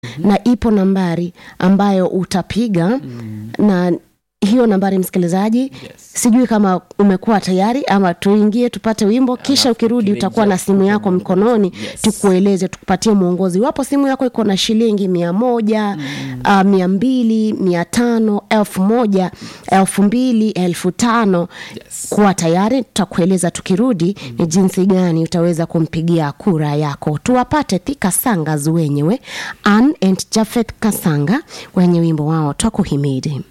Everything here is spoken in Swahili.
na ipo nambari ambayo utapiga na hiyo nambari msikilizaji sijui kama umekuwa tayari ama tuingie tupate wimbo kisha ukirudi utakuwa na simu yako mkononi tukueleze tukupatie mwongozi iwapo simu yako iko na shilingi mia moja uh, mia mbili mia tano elfu moja elfu mbili elfu tano kuwa tayari tutakueleza tukirudi ni jinsi gani utaweza kumpigia kura yako tuwapate thika sangas wenyewe Ann and jafeth kasanga wenye wimbo wao twakuhimidi